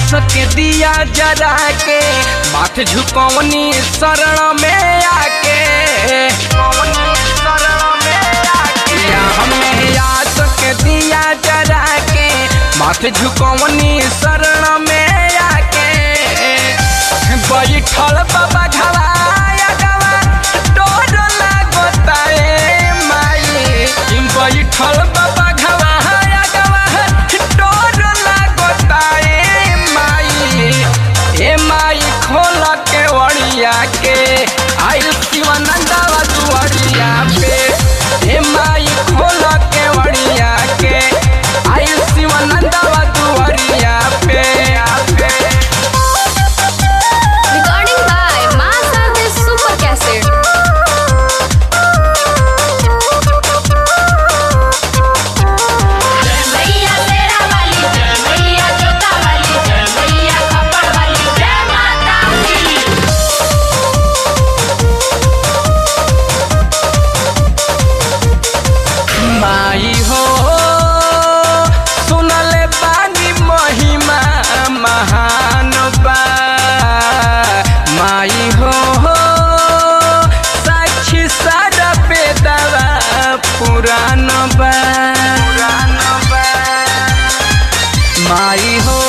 आस के दिया जरा के माथ झुकवनी शरण में आके या हमें आस के दिया जरा के माथ झुकवनी शरण में आके बैठल बाबा घवाया गवा डोर लागता ए माई बैठल बाबा घवाया गवा डोर लागता ए माई ए माई खोल के वड़िया के आइल शिवानंदवा दुआरिया पे ए माई खोल के वड़िया के आइल शिवानंदवा दुआरिया पे पे Recording by Master Super Cassette. जय मैया तेरा वाली जय मैया जोता वाली जय मैया खप्पड़ वाली जय माता दी माई हो सुनले बानी महिमा महान बा माई हो साक्षी सारा बेदवा पुरान बा माई हो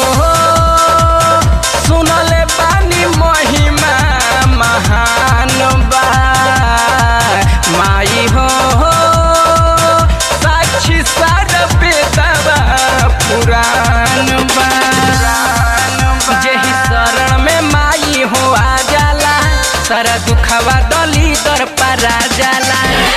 सुनले बानी महिमा महान बा माई हो साक्षी सार बेदवा पुराण बा जेही शरण में माई हो आ जाला सारा दुखवा दली दर परा जाला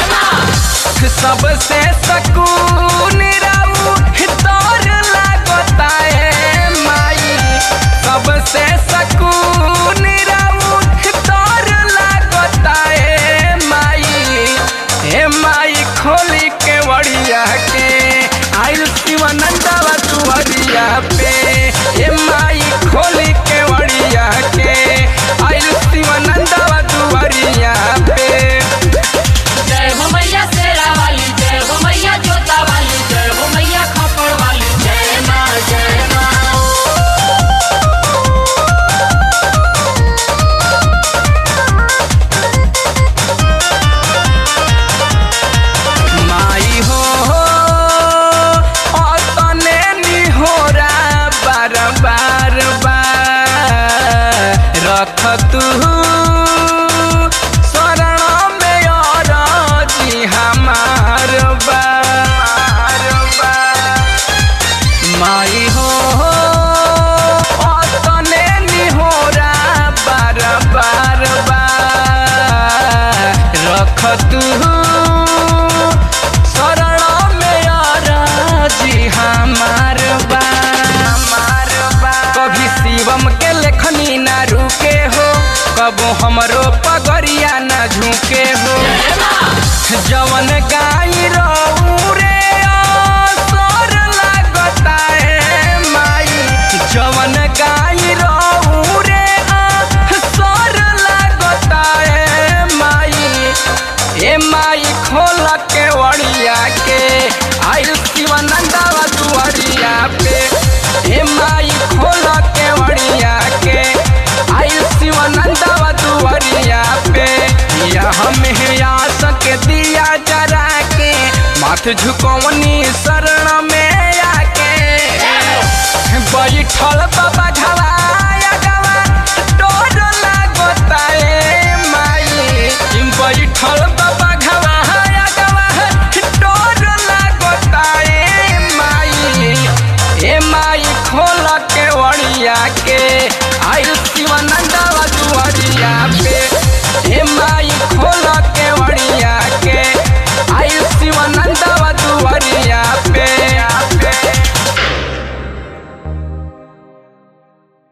सबसे सकून राऊ तोर लागता है माई सबसे सकून राऊ तोर लागता है माई हे माई खोली के वड़िया के आइल शिवानंदवा तुहरिया पे हे माई खोली के वड़िया के आइल शिवानंदवा तुहरिया पे जय हो मैया तेरा वाली जय हो मैया जोता वाली जय हो मैया खप्पड़ वाली जय माँ जय माँ माई हो तने निहोरा बार बार बार रख तू शरण में और जी हमार बार माई हो तने निहोरा बार बार बार रख तू शरण में जी हमार बा कभी शिवम के लेखनी ना रुके हो कबो हमरो पगरिया ना झुके हो जवन गाई रहू रे असर लागता है माई जवन गाई रहू रे असर लागता है माई ए माई खोल के वड़िया के आइल शिवानंदवा दुआरिया पे ए माई खोल के वड़िया के आइल शिवानंदवा दुआरिया पे या हमें आस के दिया जरा के माथ झुकवनी शरण में आके बैठल बाबा